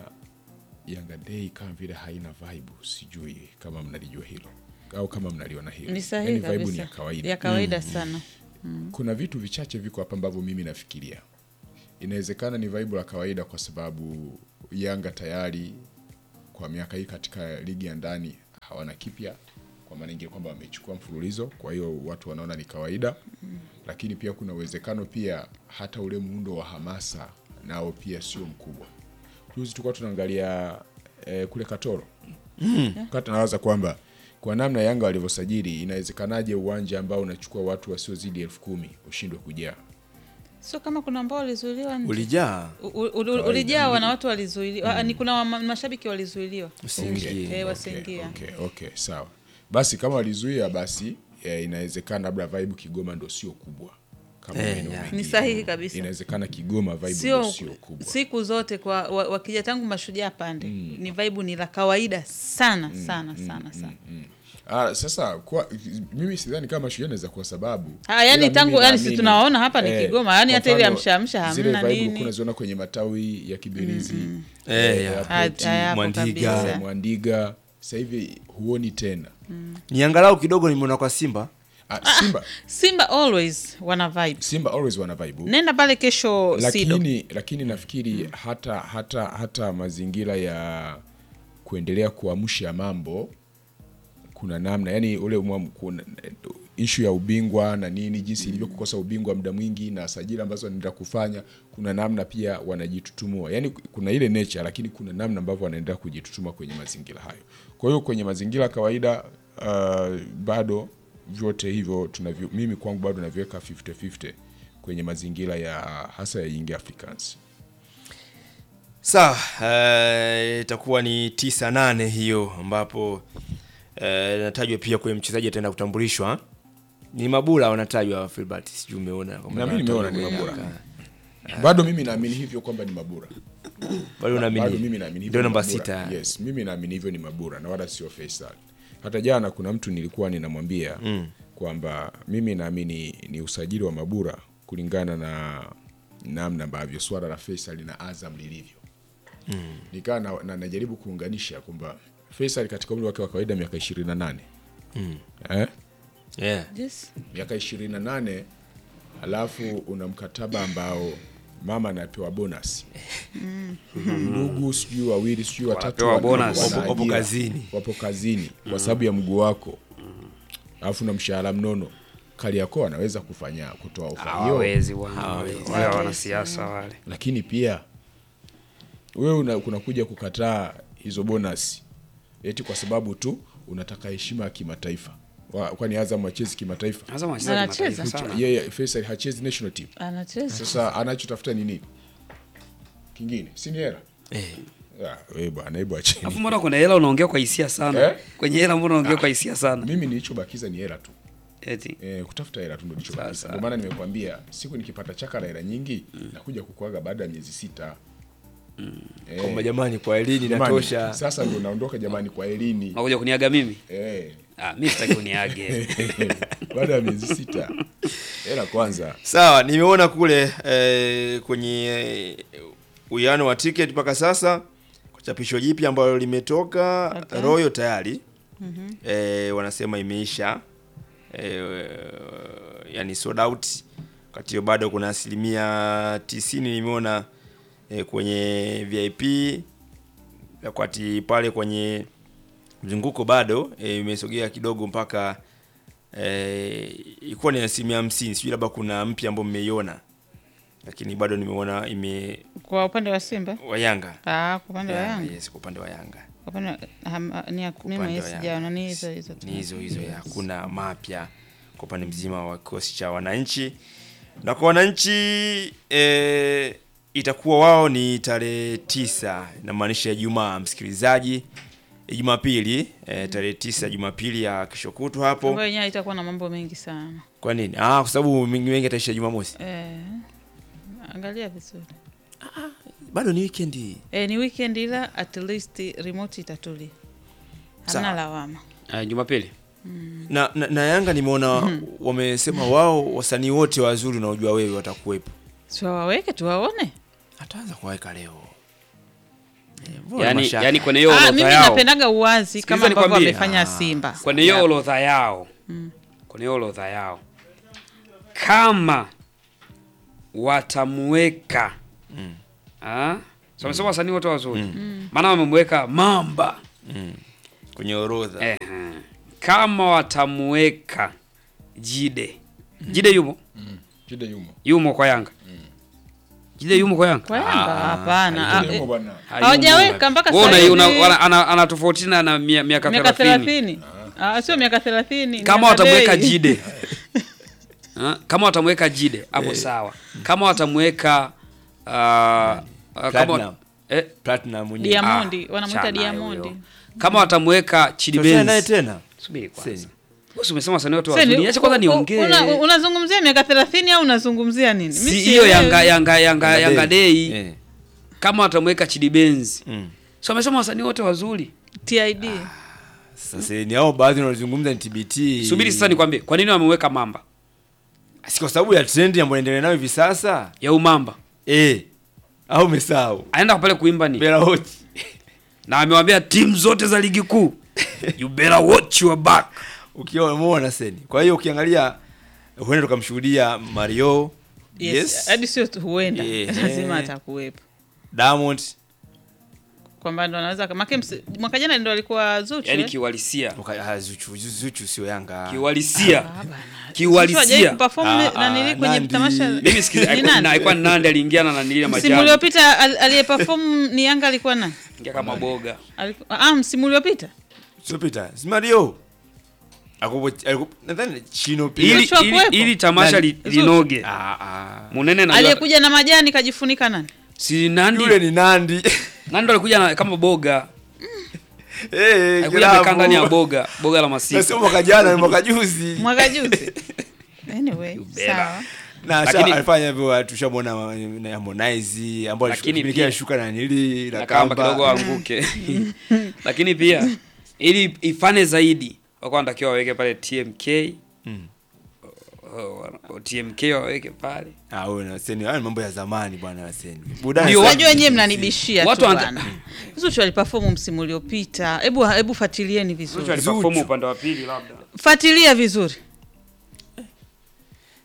Yanga Day kama vile haina vibe, sijui kama mnalijua hilo au kama mnaliona hilo. Ni sahihi Yaani vibe kabisa. ni ya kawaida. Ya kawaida sana. Kuna vitu vichache viko hapa ambavyo mimi nafikiria inawezekana ni vibe la kawaida, kwa sababu Yanga tayari kwa miaka hii katika ligi ya ndani hawana kipya, kwa maana ingine kwamba wamechukua mfululizo, kwa hiyo watu wanaona ni kawaida. Lakini pia kuna uwezekano pia hata ule muundo wa hamasa nao pia sio mkubwa. Juzi tulikuwa tunaangalia eh, kule Katoro kati nawaza kwamba kwa namna Yanga walivyosajili inawezekanaje uwanja ambao unachukua watu wasiozidi elfu kumi ushindwe kujaa? Sio kama kuna ambao walizuiliwa nje. Ulijaa U- u- u- ulijaa na watu walizuiliwa. Ah, Ni kuna wa- mashabiki walizuiliwa. usiingie. Eh, wasiingia. Okay, okay, okay, sawa. Basi kama walizuia basi eh, inawezekana labda vibe Kigoma ndo sio kubwa kama Eh, maeneo ya. mengine. Ni sahihi kabisa. Inawezekana Kigoma vibe Sio ndo sio kubwa. siku zote kwa wa- wakija tangu mashujaa pande ni vibe ni la kawaida sana sana sana sana. Ah, sasa kwa, mimi sidhani kama shujaa inaweza kuwa sababu. Ah, yani Ila tangu- mimi yani si naamini, tunaona hapa ni Kigoma, yani kwa hata ile mfano, amsha amsha zile hamna vibe nini. ulikuwa unaziona kwenye matawi ya Kibirizi Eh, ya. Airport, Ah, hayapo Mwandiga. kabisa. eh, Mwandiga sasa hivi huoni tena. Ni angalau kidogo nimeona kwa Simba. Ah, Simba Simba always wana vibe. Simba always wana vibe. Nenda pale kesho Sido. lakini lakini nafikiri hata hata hata mazingira ya kuendelea kuamsha mambo kuna namna yani ule umam- kuna ishu ya ubingwa na nini jinsi ilivyo kukosa ubingwa muda mwingi na sajili ambazo wanaenda kufanya kuna namna pia wanajitutumua yani kuna ile nature lakini kuna namna ambavyo wanaendelea kujitutuma kwenye mazingira hayo kwa hiyo kwenye mazingira ya kawaida uh, bado vyote hivyo tunavyo mimi kwangu bado naviweka 50-50 kwenye mazingira ya hasa ya Young Africans Sawa, eh, itakuwa ni tisa nane hiyo ambapo eh, natajwa pia kwenye mchezaji ataenda kutambulishwa. Ni Mabula wanatajwa Filbert, sijui umeona kwamba Na mimi nimeona ni anatajwa Mabula. Yanga. bado mimi naamini hivyo kwamba ni Mabura Bado bado unaamini? mimi naamini hivyo Ndio ni namba Mabura. sita. Yes, mimi naamini hivyo ni Mabura na wala sio Faisal. Hata jana kuna mtu nilikuwa ninamwambia kwamba mimi naamini ni usajili wa Mabura kulingana na namna ambavyo swala la Faisal na Azam lilivyo. Nikaa na, na, najaribu kuunganisha kwamba Faisal katika umri wake wa kawaida miaka 28 eh? yeah. Yes. miaka ishirini na nane alafu una mkataba ambao mama anapewa bonus ndugu sijui wawili sijui watatu Wanapewa wana- bonus. wana Wapo- wapo ajira, kazini. wapo kazini kwa sababu ya mguu wako alafu na mshahara mnono Kariakoo anaweza kufanya kutoa ofa hiyo hawawezi wana- wale wanasiasa wale lakini pia wewe una- unakuja kukataa hizo bonus eti kwa sababu tu unataka heshima ya kimataifa Wa- kwani Azam hachezi kimataifa Azam wanacheza Anacheza. kimataifa sana yeye Faisal hachezi national team Anacheza. sasa anachotafuta ni nini kingine si ni hela Eh. Ah, wewe bwana hebu acheni Alafu mbona kuna hela unaongea kwa hisia sana Eh? kwenye hela mbona unaongea kwa hisia sana mimi nilichobakiza ni hela tu eti Eh, kutafuta hela tu ndo nilichobakiza Sasa. ndio maana nimekwambia siku nikipata chaka la hela nyingi nakuja kukuaga baada ya miezi sita Eh, kwamba jamani kwa elini jamani, inatosha sasa ndo naondoka jamani kwa elini unakuja kuniaga mimi eh, ah mimi sitaki uniage baada ya miezi sita hela kwanza sawa nimeona kule eh, kwenye eh, uwiano wa tiketi mpaka sasa kwa chapisho jipya ambalo limetoka Okay. royo tayari eh, wanasema imeisha eh, yani sold out wakati hiyo bado kuna asilimia tisini nimeona eh, kwenye vip wakati pale kwenye mzunguko bado eh, imesogea kidogo mpaka eh, ilikuwa ni asilimia hamsini sijui labda kuna mpya ambao mmeiona lakini bado nimeona ime Kwa upande wa Simba? wa Yanga Ah, kwa upande wa Yeah, Yanga. yes, kwa upande wa Yanga Kwa upande wa ham- ni ya mimi upande mwenyewe wa Yanga. sijaona ni hizo hizo. tu. ni hizo hizo ya hakuna mapya kwa upande mzima wa kikosi cha wananchi na kwa wananchi e, itakuwa wao ni tarehe tisa inamaanisha Ijumaa msikilizaji Jumapili e, tarehe tisa Jumapili ya kesho kutwa hapo Ambayo yenyewe itakuwa na mambo mengi sana. kwa nini ah kwa sababu mengi mengi ataisha Jumamosi Eh. Angalia vizuri. bado ni weekend hii Eh, ni weekend ila at least remote itatulia. Hamna Sawa. lawama. Ah, Jumapili na, na, na Yanga nimeona wamesema wao wasanii wote wazuri unaojua wewe watakuwepo Si waweke tuwaone. ataanza kuwaweka leo Eh, mbona yani, mashaka? yani kwenye hiyo Ah, orodha mimi yao napendaga uwazi kama Sikiliza ambavyo nikwambie. wamefanya Ah. Simba. kwenye hiyo orodha yao kwenye hiyo orodha yao kama watamweka ah, so wamesema wasanii wote wazuri maana wamemweka mamba Mm. kwenye orodha eh, kama watamweka jide jide yumo shida yumo yumo kwa yanga jide yumo kwa yanga Kwa Yanga hapana. Ah, Shida yumo eh, bwana Hayumo. Hawajaweka mpaka Wewe sasa una- hivi. una- wana- ana- anatofautiana na mia- miaka miaka 30 30. Ah, sio miaka 30. kama miaka watamweka bei. jide Ah, kama watamweka jide hapo sawa kama watamweka ah, ah, kama Platinum. eh, Platinum mwenyewe. Diamondi, ah, wanamuita chana Diamondi. huyo. kama watamweka Chidi Tuachane naye Benz tena subiri Seni. kwanza Wewe si umesema wasanii wote Sasa wazuri ni- niache kwanza u- u- niongee una- Unazungumzia miaka 30 au unazungumzia nini? si Mimi hiyo sielewi. Yanga Yanga Yanga Yanga Day Eh. kama watamweka Chidi Benz Mm. so amesema wasanii wote wazuri TID. Sasa ni hao baadhi wanaozungumza ni TBT. subiri sasa nikwambie kwa nini wameweka mamba Si kwa sababu ya trend ambayo inaendelea nayo hivi sasa. ya umamba Eh. Au umesahau. anaenda pale kuimba ni Bela wote. na amewambia timu zote za ligi kuu you better watch your back Ukiwa umeona seni. Kwa hiyo ukiangalia huenda tukamshuhudia Mario. Yes. Yes. Hadi sio tu huenda. Yeah. Lazima atakuwepo. Diamond. Kwamba ndo anaweza kama Kems mwaka jana ndo alikuwa Zuchu. yani eh? kiuhalisia Waka- ah, Zuchu, Zuchu sio Yanga. kiuhalisia Ah, bana. Zuchu hajawahi kiuhalisia kuperform Ah, na nili ah, kwenye Nandi. tamasha. mimi sikiza Ni nani? alikuwa ni nandi aliingiana na nilia Msimu majani uliopita al- aliyeperform ni Yanga alikuwa nani? ingia kama boga Aliku- Ah, msimu uliopita. Sio Peter. Si Mario. Akupo aliku- nadhani Chino pia. ili, Zuchu hakuwepo? ili, ili tamasha Nani? li, linoge Ah ah. munene na Aliyekuja na majani kajifunika nani? si nandi Yule ni Nandi. nandi ndo alikuja na, kama boga Eh, alikuja amekaa ndani ya boga boga la Na sio masika mwaka jana, ni mwaka juzi. Mwaka juzi. Anyway, better. sawa. na Lakini- Lakini, alifanya hivyo tushamwona na Harmonize ambao Lakini alishughulikia pia- shuka na nili na na kamba kamba kidogo anguke lakini pia ili ifane zaidi wako wanatakiwa waweke pale tmk Mm. Oh, oh, tmk waweke pale Ah, huyo na Seni, hayo ni mambo ya zamani bwana Seni. Burudani Ndio, sasa Unajua ni nyewe sisi. mnanibishia Watu tu wanta- bwana. Zuchu aliperform msimu uliopita. Hebu hebu fuatilieni Zuchu vizuri. aliperform upande wa pili labda Fuatilia vizuri.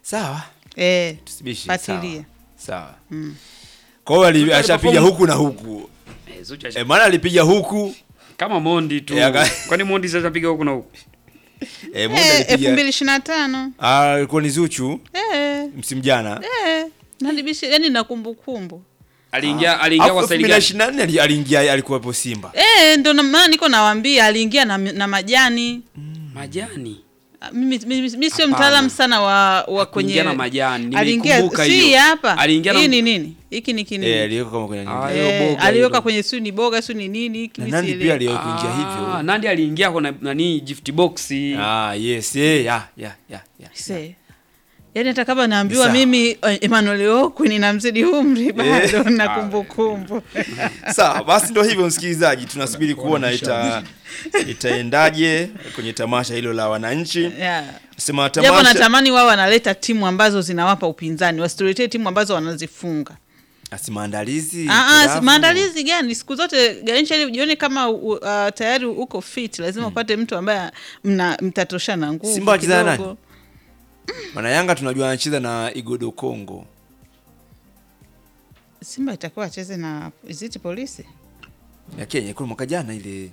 sawa eh, tusibishi Fuatilia. sawa sawa kwa hiyo ali- Zuchu ashapiga aliperform- huku na huku Eh, Zuchu e, maana alipiga huku kama Mondi tu. Eh, aka- Kwani Mondi sasa piga huku na huku? e, Mondi eh, elfu alipiga mbili ishirini na tano Ah, alikuwa ni Zuchu eh, msimu jana eh, nadibishi yani na kumbukumbu Aliingia aliingia kwa staili gani? 2024 ali- aliingia alikuwepo Simba eh, ndo na- maana niko nawambia aliingia na, na majani Majani. Ah, mimi, mimi, mimi sio Hapana. mtaalamu sana wa, wa kwenye Hakuingia na majani, aliingia nimeikumbuka si hiyo. hapa Aliingia na- hii ni nini hiki ni kinini eh, aliweka kama kwenye nini. Ah, hiyo Eh, boga aliweka hilo. kwenye siu ni boga siu ni nini hiki na mi nani sielewi. pia aliwahi kuingia hivyo Ah, Nandi aliingia kwa na- nani gift box. ah yes eh ya ya ya ya Se. yaani hata kama naambiwa Sawa. mimi eh, Emmanuel Okwi ninamzidi umri bado na kumbukumbu sawa basi ndo hivyo msikilizaji tunasubiri kuona ita itaendaje kwenye tamasha hilo la wananchi yeah. sema japo tamasha natamani wao wanaleta timu ambazo zinawapa upinzani wasituletee timu ambazo wanazifunga asi maandalizi Ah, ah, hitilafu. maandalizi gani siku zote Garincha ili ujione kama uh, tayari uko fit lazima upate mtu ambaye mna mtatoshana nguvu Simba wacheza na kidogo. Maana Yanga tunajua anacheza na Igodo Kongo Simba itakuwa acheze na iziti polisi ya Kenya kuna mwaka jana ile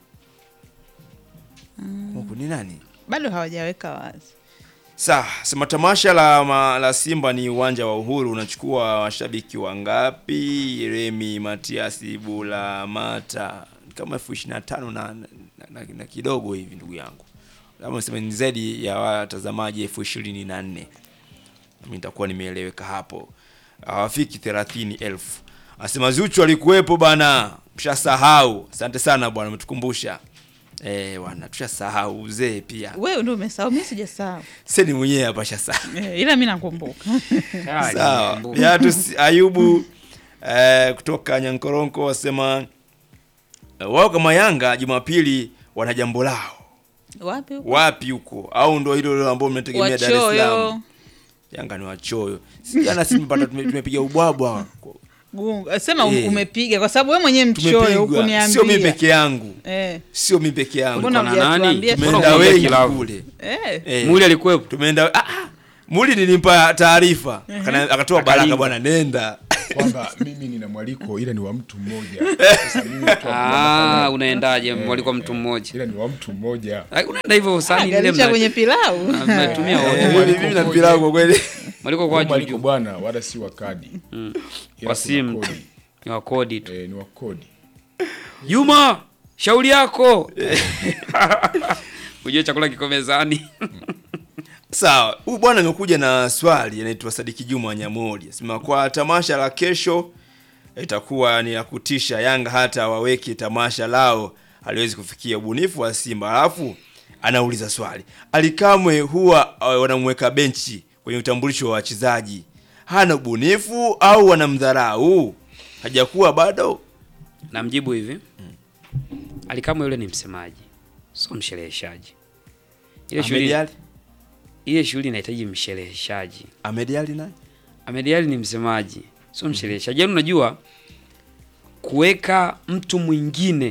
Kongo ni nani bado hawajaweka wazi Sawa, sema tamasha la, ma, la Simba ni uwanja wa Uhuru unachukua washabiki wangapi? Remi Matiasi Bula Mata kama elfu ishirini na tano na, na, na, na kidogo hivi ndugu yangu, labda niseme ni zaidi ya watazamaji elfu ishirini na nne mimi nitakuwa nimeeleweka hapo, hawafiki thelathini elfu. Asema Zuchu alikuwepo bana, mshasahau. Asante sana bwana, umetukumbusha eh bwana, tushasahau uzee pia. wewe ndio umesahau mi sijasahau Seni mwenyewe hapa shasahau. Eh, ila mi nakumbuka Ah, Sawa. nimekumbuka. Beatus Ayubu eh, kutoka Nyankoronko wasema eh, wao kama Yanga Jumapili wana jambo lao wapi huko? wapi huko, au ndo hilo hilo ambao mnategemea Dar es wachoyo Salaam? Yanga ni wachoyo. Si jana si tumepata tume- tumepiga ubwabwa. Gunga. sema Eh. umepiga kwa sababu wewe mwenyewe mchoyo Tumepigwa. Sio mimi hukuniambia peke yangu. eh. Sio mimi peke yangu. Mbona Ulikuwa na nani? hujatuambia? Mbona Tumeenda unaongea wengi kilabu? kule. Eh. Eh. Muli alikuwepo. Tumeenda ah, ah. Muli nilimpa taarifa. Akana- Akatoa baraka Akalinga. bwana nenda. kwamba mimi nina mwaliko ila ni wa mtu mmoja Sasa mimi tu Ah, unaendaje? Mwaliko mtu mmoja. ila ni wa mtu mmoja Ah, Unaenda hivyo sani ile Garisha mna- kwenye pilau mnatumia Eh, wote. mimi- mimi na mpira wangu kwa kweli. Mwaliko kwa Huu mwaliko juju. bwana wala si wa kadi Ila Kwa kuna simu. kodi. Ni wa kodi tu. Eh, ni wa kodi Juma, shauri yako. Ujue chakula kiko mezani. Sawa, huyu bwana amekuja na swali anaitwa Sadiki Juma Nyamori. Sema kwa tamasha la kesho itakuwa ni ya kutisha. Yanga hata waweke tamasha lao haliwezi kufikia ubunifu wa Simba. Alafu anauliza swali, Alikamwe huwa uh, wanamweka benchi kwenye utambulisho wa wachezaji, hana ubunifu au wanamdharau? Hajakuwa bado. Namjibu hivi. Alikamwe yule ni msemaji. Sio mshereheshaji. Ile Ahmed shughuli Ali, ile shughuli inahitaji mshereheshaji. Ahmed Ali naye Ahmed Ally ni msemaji, sio mshereheshaji. Yaani unajua kuweka mtu mwingine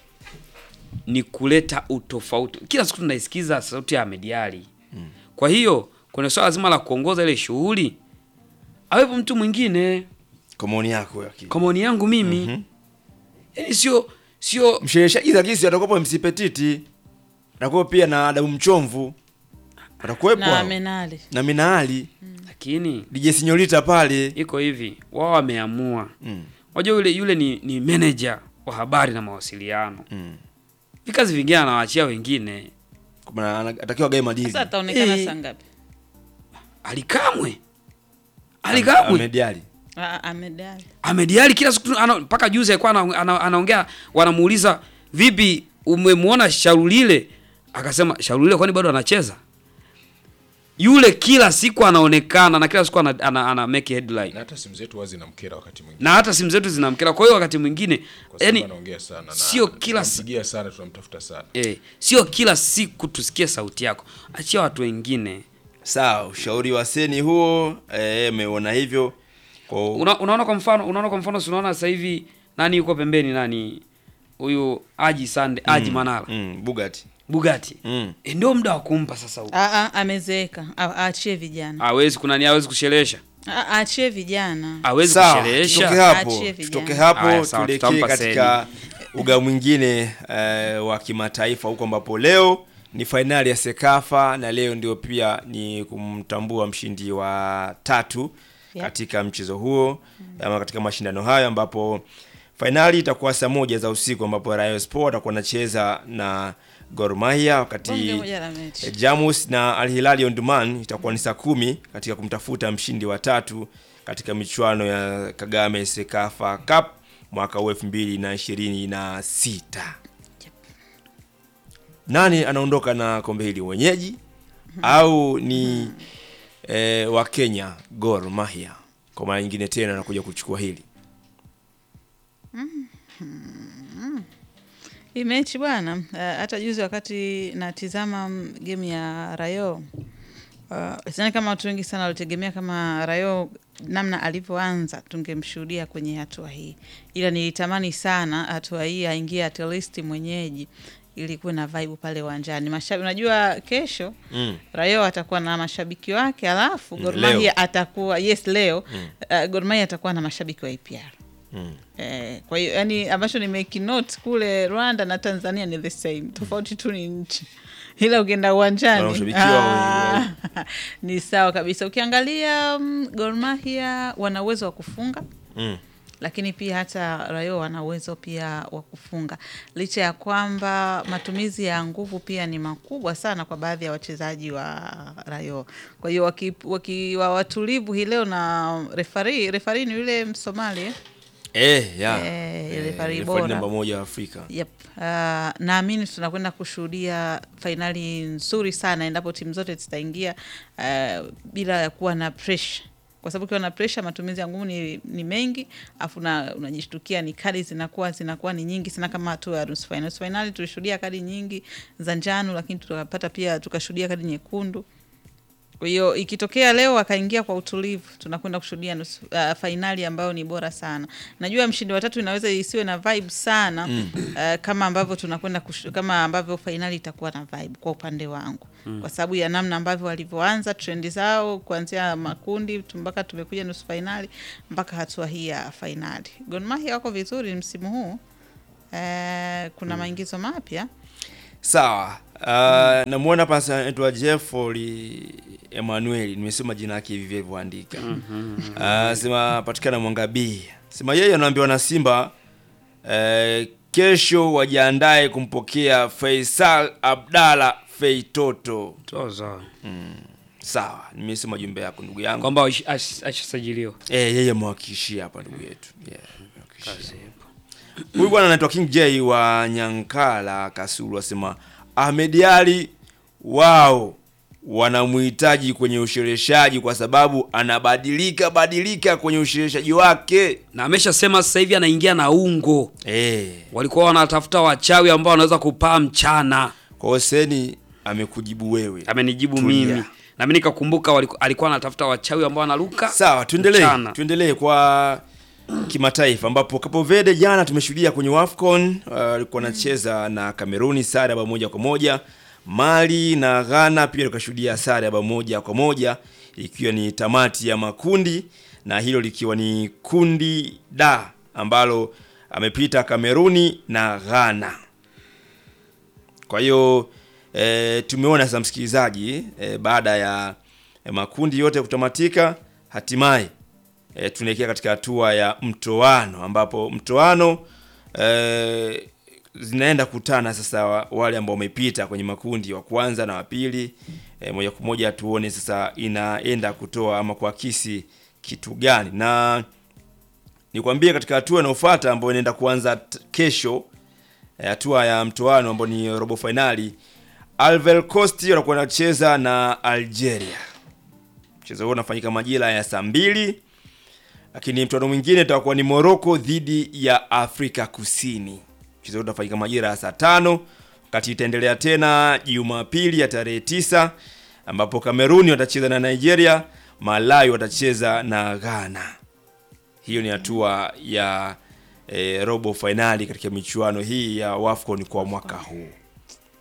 ni kuleta utofauti. Kila siku tunaisikiza sauti ya Ahmed Ally. Kwa hiyo kwenye swala zima la kuongoza ile shughuli awepo mtu mwingine. kwa maoni yako yake. Kwa maoni yangu mimi, yaani sio sio Mshereheshaji Zakisi atakuwepo MC Petiti. Atakuwa pia na Adamu Mchomvu. Atakuwepo na hao. menali na Minaali lakini DJ Sinyorita pale iko hivi, wao wameamua. mm. Unajua yule yule ni, ni manager wa habari na mawasiliano. Mm. Vikazi vingine anawaachia wengine. Kwa maana ana- atakiwa gae madili sasa ataonekana Eh. saa ngapi Alikamwe Alikamwe Ahmed Ali. Ah, Ahmed Ali. Ahmed Ally kila siku ana- mpaka juzi alikuwa ana- ana- anaongea, wanamuuliza vipi, umemwona Shaulile? Akasema Shaulile kwani bado anacheza? Yule kila siku anaonekana na kila siku ana, ana, ana make headline na hata simu zetu wazi namkera wakati mwingine na hata simu zetu zinamkera. Kwa hiyo wakati mwingine kwa sababu yani, anaongea sana na sio kila si- tunampigia sana tunamtafuta sana eh, sio kila siku tusikie sauti yako, achia watu wengine. Sawa, ushauri wa Seni huo eh, umeona hivyo kwa Una, unaona kwa mfano unaona kwa mfano si unaona sasa hivi nani yuko pembeni nani huyu Haji Sande Haji Manara mm, Bugatti Bugatti Mm. e, ndio muda wa kumpa sasa huko. Ah, ah, amezeeka A- aachie vijana Hawezi kuna ni hawezi kusherehesha. Ah, aachie vijana Hawezi Sawa, tutoke kusherehesha. hapo, Achie vijana. tutoke hapo Haya, sawa, tuelekee tutampa katika uga mwingine eh, wa kimataifa huko ambapo leo ni fainali ya Sekafa na leo ndio pia ni kumtambua mshindi wa tatu Yeah. katika mchezo huo ama katika mashindano hayo ambapo fainali itakuwa saa moja za usiku ambapo Rayo Sport atakuwa anacheza na Gor Mahia wakati Bonge moja la mechi. E, Jamus na Al Hilal Omdurman itakuwa ni saa kumi katika kumtafuta mshindi wa tatu katika michuano ya Kagame Sekafa Cup mwaka huu elfu mbili na ishirini na sita. Nani anaondoka na kombe hili, wenyeji au ni e, wa Kenya Gor Mahia kwa mara nyingine tena anakuja kuchukua hili? Hii mechi bwana, uh, hata juzi wakati natizama mm, game ya Rayo uh, sidhani kama watu wengi sana walitegemea kama Rayo namna alivyoanza tungemshuhudia kwenye hatua hii, ila nilitamani sana hatua hii aingie at least mwenyeji ili kuwe na vibe pale uwanjani. Mashabiki, unajua kesho Mm. Rayo atakuwa na mashabiki wake, alafu Mm, Gor leo. Mahia atakuwa yes, leo uh, Gor Mahia atakuwa na mashabiki wa APR. Mm. Eh, kwa hiyo yani ambacho nimekinote kule Rwanda na Tanzania ni the same, tofauti tu ni nchi, ila ukienda uwanjani Wanaoshabikiwa ah, ni sawa kabisa. Ukiangalia um, Gor Mahia wana uwezo wa kufunga Mm. lakini pia hata Rayo wana uwezo pia wa kufunga, licha ya kwamba matumizi ya nguvu pia ni makubwa sana kwa baadhi ya wachezaji wa Rayo. Kwa hiyo wakiwa waki, wa watulivu hii leo na refari, refari ni yule Msomali eh? Eh, ya. Eh, ile Eh, pari referee bora. namba moja wa Afrika. Yep. Uh, naamini tunakwenda kushuhudia fainali nzuri sana endapo timu zote zitaingia uh, bila ya kuwa na pressure kwa sababu ukiwa na pressure matumizi ya nguvu ni, ni mengi afu na unajishtukia ni kadi zinakuwa zinakuwa ni nyingi sana kama hatua ya nusu fainali. Nusu fainali tulishuhudia kadi nyingi za njano, lakini tukapata pia tukashuhudia kadi nyekundu. Kwa hiyo ikitokea leo akaingia kwa utulivu, tunakwenda kushuhudia nusu uh, fainali ambayo ni bora sana. Najua mshindi wa tatu inaweza isiwe na vibe sana mm. uh, kama ambavyo tunakwenda kushu- kama ambavyo fainali itakuwa na vibe kwa upande wangu mm. kwa sababu ya namna ambavyo walivyoanza trendi zao kuanzia makundi tu mpaka tumekuja nusu fainali mpaka hatua hii ya fainali. Gor Mahia wako vizuri msimu huu. Uh, kuna maingizo mapya Sawa. Uh, namwona hapa sasa anaitwa Jeffrey Emmanuel, nimesoma jina lake hivi vilivyoandika. Uh, sema patikana Mwanga B. Sema yeye anaambiwa na Simba uh, kesho wajiandae kumpokea Faisal Abdalla Feitoto. Toza. Sawa, nimesoma jumbe yako ndugu yangu. Kwamba ash- ash- ashasajiliwa. Eh, yeye mwakishia hapa ndugu yetu. Yeah, mwakishia. Huyu bwana anaitwa King J wa Nyankala Kasulu asema Ahmed Ali wao wanamhitaji kwenye ushereheshaji kwa sababu anabadilika badilika kwenye ushereheshaji wake. Na ameshasema sasa hivi anaingia na ungo. Eh, Walikuwa wanatafuta wachawi ambao wanaweza kupaa mchana. kwa hiyo Seni amekujibu wewe. Amenijibu Tulia. mimi. Na mimi nikakumbuka waliku- alikuwa anatafuta wachawi ambao wanaruka. Sawa, tuendelee. Mchana. Tuendelee kwa kimataifa ambapo Cape Verde jana tumeshuhudia kwenye WAFCON uh, walikuwa wanacheza na Kameruni sare ya bao moja kwa moja. Mali na Ghana pia tukashuhudia sare ya bao moja kwa moja ikiwa ni tamati ya makundi na hilo likiwa ni kundi da ambalo amepita Kameruni na Ghana. Kwa hiyo e, tumeona sasa msikilizaji e, baada ya e, makundi yote kutamatika hatimaye e, tunaelekea katika hatua ya mtoano ambapo mtoano e, zinaenda kutana sasa wa- wale ambao wamepita kwenye makundi wa kwanza na wa pili e, moja kwa moja tuone sasa inaenda kutoa ama kuakisi kitu gani na nikwambie katika hatua inayofuata ambayo inaenda kuanza t- kesho eh, hatua ya mtoano ambao ni robo fainali Ivory Coast wanakuwa wanacheza na Algeria. Mchezo huo unafanyika majira ya saa mbili, lakini mtoano mwingine utakuwa ni Morocco dhidi ya Afrika Kusini. Mchezo huo utafanyika majira ya saa tano, wakati itaendelea tena Jumapili ya tarehe tisa ambapo Kameruni watacheza na Nigeria, Malawi watacheza na Ghana. Hiyo ni hatua ya eh, robo fainali katika michuano hii ya WAFCON kwa mwaka huu.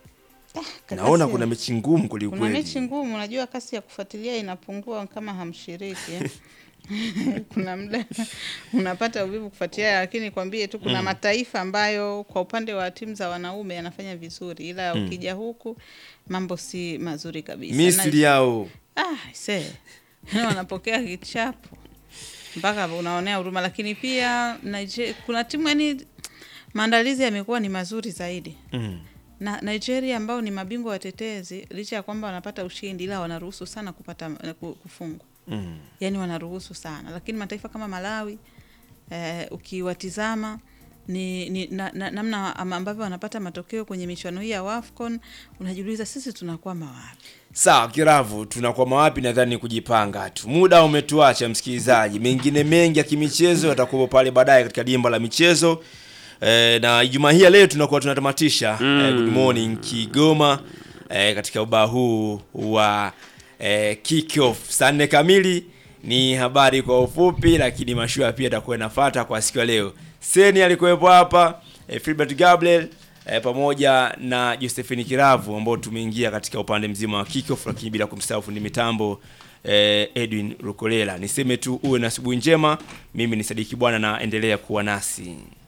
Naona kasi- kuna mechi ngumu kuna kwelikweli. mechi ngumu, unajua kasi ya kufuatilia inapungua kama hamshiriki eh. kuna muda unapata uvivu kufuatilia, lakini kwambie tu kuna mataifa ambayo kwa upande wa timu za wanaume yanafanya vizuri, ila ukija huku mambo si mazuri kabisa. Misri yao Ah, se wanapokea kichapo mpaka unaonea huruma, lakini pia Nigeria, kuna timu yani maandalizi yamekuwa ni mazuri zaidi mm. na Nigeria ambao ni mabingwa watetezi, licha ya kwamba wanapata ushindi, ila wanaruhusu sana kupata ku- kufungwa, Mm. yani wanaruhusu sana, lakini mataifa kama Malawi eh, ukiwatizama ni, ni na, na, namna ama ambavyo wanapata matokeo kwenye michuano hii ya WAFCON, unajiuliza sisi tunakwama wapi? Sawa, Kiravu, tunakwama wapi? Nadhani kujipanga tu. Muda umetuacha msikilizaji, mengine mengi ya kimichezo yatakuwa pale baadaye katika dimba la michezo. E, na Ijumaa hii ya leo tunakuwa tunatamatisha e, Good Morning Kigoma e, katika ubao huu wa e, kick off saa nne kamili. Ni habari kwa ufupi, lakini mashua pia atakuwa inafuata kwa siku ya leo. Seni alikuwepo hapa e, Filbert Gabriel e, pamoja na Josephine Kiravu ambao tumeingia katika upande mzima wa kickoff, lakini bila kumsahau fundi mitambo e, Edwin Rukolela. Niseme tu uwe na asubuhi njema. Mimi ni Sadiki Bwana na endelea kuwa nasi.